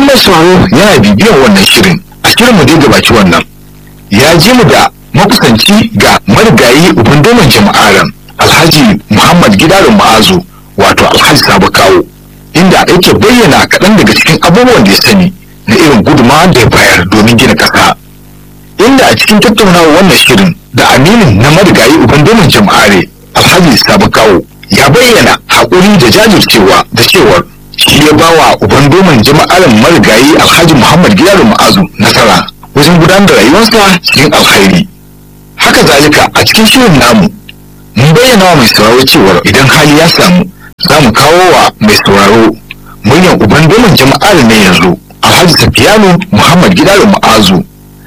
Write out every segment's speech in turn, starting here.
mai sauraro yana bibiyar wannan shirin a shirin mu dai gabaci wannan ya ji mu da makusanci ga marigayi uban domin jama'aran alhaji muhammad gidarin ma'azu wato alhaji sabu kawo inda yake bayyana kaɗan daga cikin abubuwan da ya sani na irin gudunmawa da ya bayar domin gina ƙasa inda a cikin tattaunawar wannan shirin da aminin na marigayi uban domin jama'are alhaji sabu kawo ya bayyana haƙuri da jajircewa da cewar shi ya bawa uban domin jama'arin marigayi alhaji muhammad gidarin ma'azu nasara wajen gudanar da rayuwarsa cikin alkhairi haka zalika a cikin shirin namu mun bayyana wa mai sauraro cewar idan hali ya samu za mu kawo wa mai sauraro muryan uban domin jama'arin na yanzu alhaji safiyanu muhammad gidarin ma'azu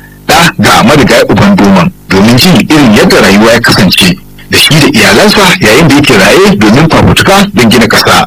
da ga marigayi uban domin domin jin irin yadda rayuwa ya kasance da shi da iyalansa yayin da yake raye domin fafutuka don gina ƙasa.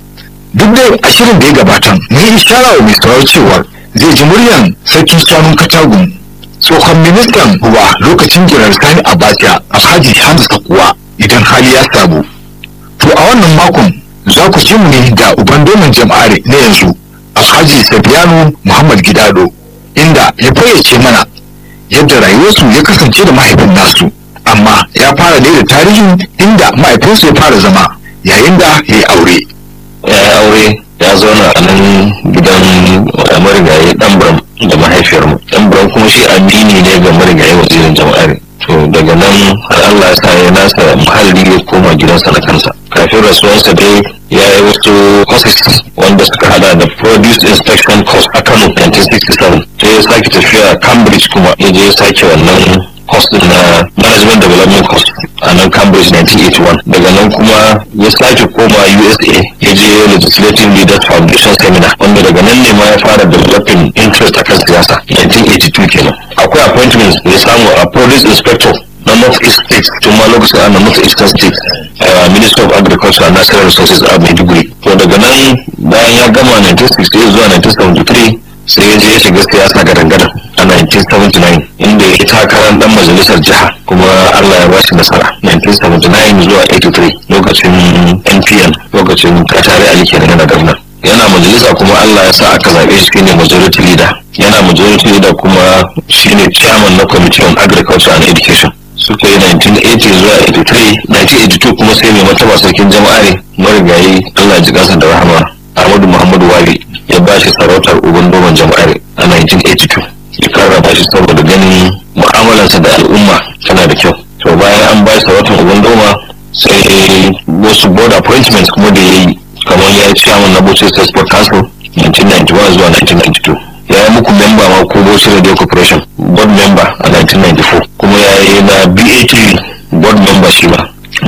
duk dai a shirin da ya gabata mun yi ishara wa mai sauraro cewar zai ji muryan sarkin shanun katagun tsohon ministan ruwa lokacin jiran sani abacha alhaji hamza sakuwa idan hali ya samu to a wannan makon za ku ji mu ne da uban domin jama'are na yanzu alhaji safiyanu muhammad gidado inda ya fayyace mana yadda rayuwarsu ya kasance da mahaifin nasu amma ya fara ne da tarihin inda mahaifinsu ya fara zama yayin da ya yi aure ya yi aure ya zauna a nan gidan marigayi ɗanburam da mahaifiyarmu ɗanburam kuma shi amini ne ga marigayi wazirin jama'ar to daga nan har Allah ya sa ya nasa muhalli ya koma gidansa na kansa kafin rasuwarsa dai ya yi wasu courses wanda suka hada da produce inspection course a Kano 1967 sai ya sake tafiya Cambridge kuma ya je ya sake wannan course din na management development course a nan Cambridge 1981 daga nan kuma ya sake koma USA ya je legislative leaders foundation seminar wanda daga nan ne ma ya fara developing interest akan siyasa 1982 kenan akwai appointments da ya samu a police inspector na north east state tun ma lokacin ana north eastern state uh, minister of agriculture and natural resources a maiduguri to daga nan bayan ya gama 1968 zuwa 1973 sai ya je ya shiga siyasa gadan-gadan a 1979 inda ya takarar dan majalisar jiha kuma Allah ya bashi nasara 1979 zuwa 83 lokacin NPN lokacin Katare Ali kenan na gwamna yana majalisa kuma Allah ya sa aka zaɓe shi shine majority leader yana majority leader kuma shine chairman na committee on agriculture and education suka yi 1980 zuwa 83 1982 kuma sai mai mataba sarkin jama'are marigayi Allah ji kansa da rahama Ahmadu Muhammadu Wali ya ba shi sarautar uban doman jama'are a 1982 ya karrama shi saboda ganin mu'amalarsa da al'umma tana da kyau to bayan an ba shi sarautar uban doma sai wasu board appointments kuma da ya yi kamar ya yi chairman na Bauchi State Sport Council 1991 zuwa 1992 ya yi muku memba ma ko Bauchi Radio Corporation board member a 1994 kuma ya yi na BATV board member shi ma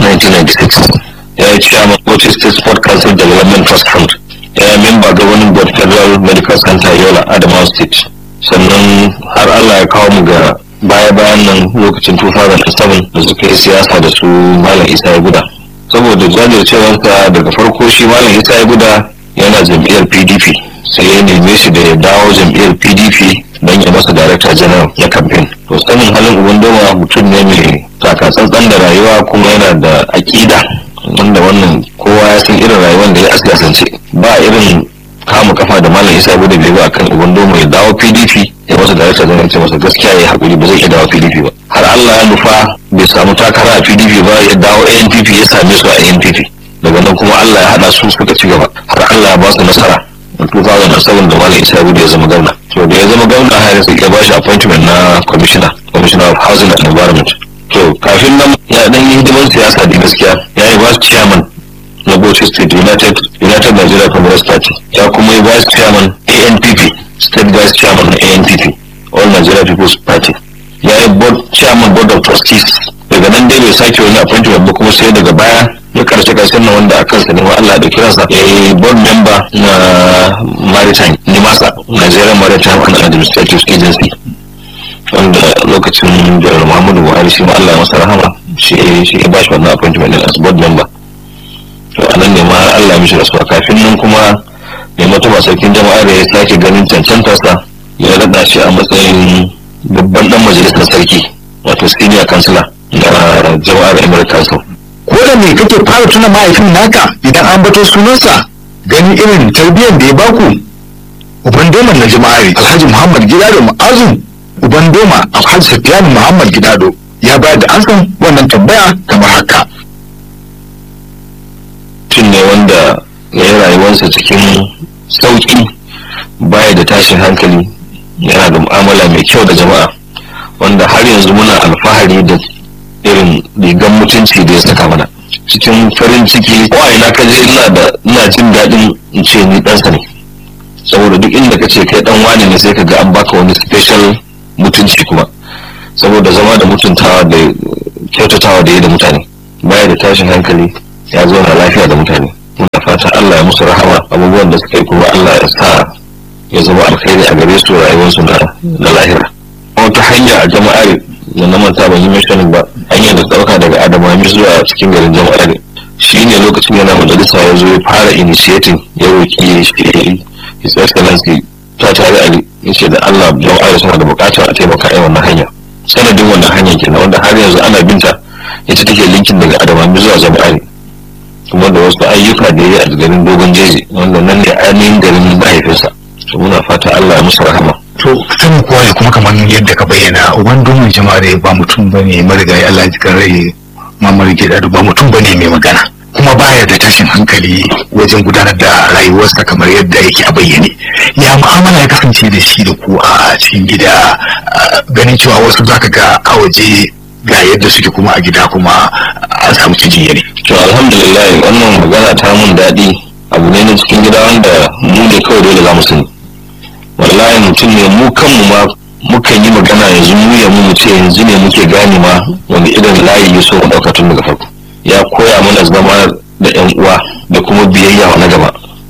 1996 ya yi chairman Bauchi State Sport Council Development Trust Fund ya yi member governing board Federal Medical Center Yola Adamawa State sannan har Allah ya kawo mu ga baya-bayan nan lokacin 2007 da suka yi siyasa da su Malam Isa ya guda saboda jajircewarsa daga farko shi Malam Isa ya guda yana jam'iyyar PDP sai ya neme shi da ya dawo jam'iyyar PDP don ya masa director general na campaign to sanin halin uban doma mutum ne mai takatsantsan da rayuwa kuma yana da aƙida wanda wannan kowa ya san irin rayuwar da ya a siyasance ba irin kama kafa da malam isa bude bai ba akan uban doma ya dawo pdp ya masa director general ce masa gaskiya ya haƙuri ba zai iya dawo pdp ba har allah ya nufa bai samu takara a pdp ba ya dawo anpp ya same su a anpp daga nan kuma allah ya haɗa su suka ci gaba har allah ya ba su nasara a 2007 da malam isa bude ya zama gwamna to da ya zama gwamna har ya ba shi appointment na commissioner commissioner of housing and environment to kafin nan ya dan yi hidimar siyasa da gaskiya ya yi vice chairman na Bauchi State United United Nigeria Congress Party ya kuma yi vice chairman ANPP state vice chairman na ANPP All Nigeria People's Party ya yi board chairman board of trustees daga nan dai bai sake wani appointment ba kuma sai daga baya ya karshe karshen na wanda a kansa ne wa Allah da kiransa ya yi board member na maritime nimasa Nigerian Maritime and Administrative Agency wanda lokacin jihar Muhammadu Buhari shi ma Allah ya masa rahama shi shi ya bashi wannan appointment din as board member to anan ne ma Allah ya mishi rasuwa kafin nan kuma mai mataba sarkin jama'a da ya sake ganin cancantarsa ya rada shi a matsayin babban dan majalisar sarki wato senior councilor na jama'ar Emirate Council ko da me kake fara tuna mahaifin naka idan an bato sunansa ganin irin tarbiyyar da ya baku uban doman na jama'ari alhaji muhammad gidado ma'azu uban doma alhaji safiyanu muhammad gidado ya bayar da ansan wannan tambaya kamar haka mutum ne wanda ya yi rayuwarsa cikin sauƙi baya da tashin hankali yana da mu'amala mai kyau da jama'a wanda har yanzu muna alfahari da irin rigan mutunci da ya saka mana cikin farin ciki ko a ina ka je ina da ina jin daɗin in ce ni ɗansa ne saboda duk inda ka ce kai ɗan wani ne sai ka ga an baka wani special mutunci kuma saboda zama da mutuntawa da kyautatawa da yi da mutane baya da tashin hankali ya zauna lafiya da mutane muna fata Allah ya musu rahama abubuwan da suka yi kuma Allah ya sa ya zama alkhairi a gare su rayuwarsu na lahira wata hanya a jama'ar da na manta ban yi mentioning ba hanyar da ɗauka daga adamami zuwa cikin garin jama'ar shi ne lokacin yana majalisa ya zo ya fara initiating ya roƙi shi his excellency ta tare ali ya ce da Allah jama'ar suna da buƙatar a taimaka a wannan hanya sanadin wannan hanyar kenan wanda har yanzu ana binta ita take linkin daga adamami zuwa jama'ar kuma da wasu ayyuka da ya yi a garin dogon jeji wanda nan ne ainihin garin mahaifinsa to muna fata Allah ya musu rahama to sanin kowa ne kuma kamar yadda ka bayyana uban domin jama'are ba mutum bane marigayi Allah ji kan rai mamar gida ba mutum bane mai magana kuma baya da tashin hankali wajen gudanar da rayuwarsa kamar yadda yake a bayyane ya mu'amala ya kasance da shi da ku a cikin gida ganin cewa wasu zaka ga a waje ga yadda suke kuma a gida kuma an samu canjin yanayi to alhamdulillah wannan magana ta mun daɗi abu ne na cikin gida wanda mu ne kawai dole za mu sani wallahi mutum ne mu kanmu ma mukan yi magana yanzu mu ya mu ce yanzu ne muke gane ma wani irin layi ya so mu ɗauka tun daga farko ya koya mana zama da yan uwa da kuma biyayya wa na gaba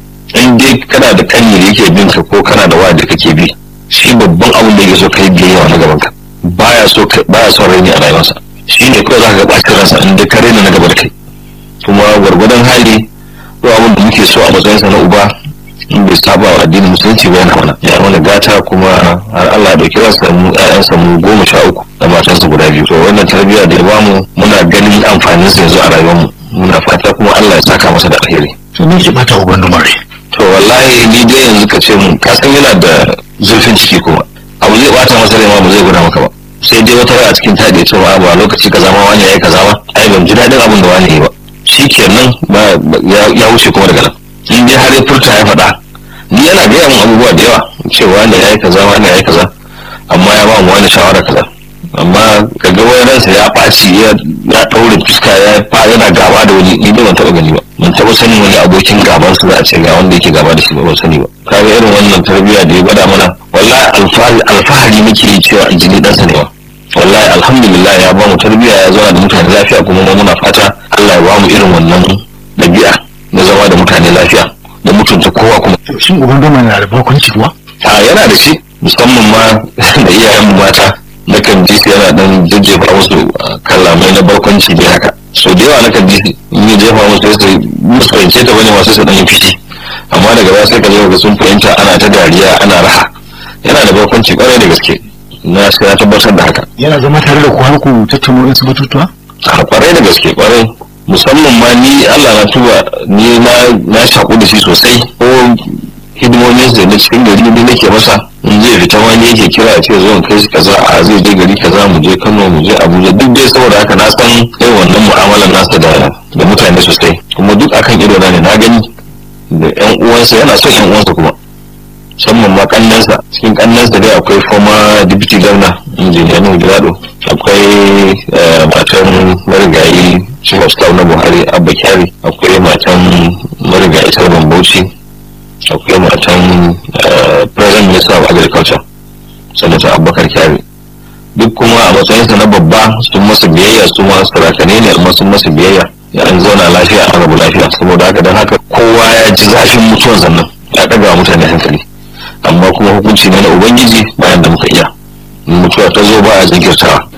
in dai kana da kanyi da yake bin ka ko kana da waya da kake bi shi babban abin da yake so kai biyayya wa na gaban ka baya so baya son raini a rayuwarsa shi ne kawai za ka ga ɓacin ransa in dai ka raina na gaba da kai kuma gwargwadon hali ko abin da muke so a matsayinsa na uba in bai saba wa addinin musulunci ba yana mana ya mana gata kuma har Allah ya dauki ransa mu ƴaƴansa mu goma sha uku da matansa guda biyu to wannan tarbiyya da ya bamu muna ganin amfanin sa yanzu a rayuwar mu muna fata kuma Allah ya saka masa da alheri to me ke bata uban dumare to wallahi ni dai yanzu ka ce mun ka san yana da zurfin ciki kuma abu zai bata masa rai ma ba zai guda maka ba sai dai wata rai a cikin ta da ya ce ba ba lokaci kaza ma wani yayi kaza ba ai ban ji daɗin abin da wani yayi ba shi kenan ya wuce kuma daga nan in dai har ya furta ya faɗa ni yana gaya mun abubuwa da yawa cewa da ya yi kaza wani ya yi kaza amma ya ba mu wani shawara kaza amma ka ga wani ransa ya ɓaci ya ɗaure fuska ya fa yana gaba da wani ni ban taɓa gani ba ban taɓa sanin wani abokin gaban su za a ce ga wanda yake gaba da shi ba ban sani ba kaga irin wannan tarbiyya da ya gwada mana wallahi alfahari muke yi cewa jini ɗansa ne ba wallahi alhamdulillah ya ba mu tarbiyya ya zauna da mutane lafiya kuma mu muna fata Allah ya ba mu irin wannan dabi'a na zama da mutane lafiya da mutunta kowa kuma shin uban doma na da barkwanci kuwa a yana da shi musamman ma da iyayen mu mata na kan ji su yana dan jajjefa musu kalamai na barkwanci dai haka so da yawa na kan ji in yi jefa musu sai su musu fahimce ta bane masu su dan yi fishi amma daga baya sai ka zo ga sun fahimta ana ta dariya ana raha yana da barkwanci kwarai da gaske na sai na tabbatar da haka yana zama tare da ku har ku tattauna wasu batutuwa a kwarai da gaske kwarai musamman ma ni Allah na tuba ni na na shaku da shi sosai ko hidimomin da na cikin gari ne nake masa in zai fita wani yake kira ya ce zo kai shi kaza a zai je gari kaza mu je Kano mu je Abuja duk dai saboda haka na san irin wannan mu'amalar nasa da da mutane sosai kuma duk akan ido na ne na gani da yan uwansa yana son yan uwansa kuma musamman ma kannansa cikin kannansa dai akwai former deputy governor injiniya Nuhu Gilado akwai matan marigayi chief of staff na Buhari Abba Kyari akwai matan marigayi Sarban Bauchi akwai matan president minister of agriculture sanata Abubakar Kyari duk kuma a matsayinsa na babba sun masa biyayya su ma sarakane ne amma sun masa biyayya ya an zauna lafiya an rabu lafiya saboda haka don haka kowa ya ji zafin mutuwan sannan ya ɗaga wa mutane hankali amma kuma hukunci ne na ubangiji bayan da muka iya mutuwa ta zo ba a jinkirtawa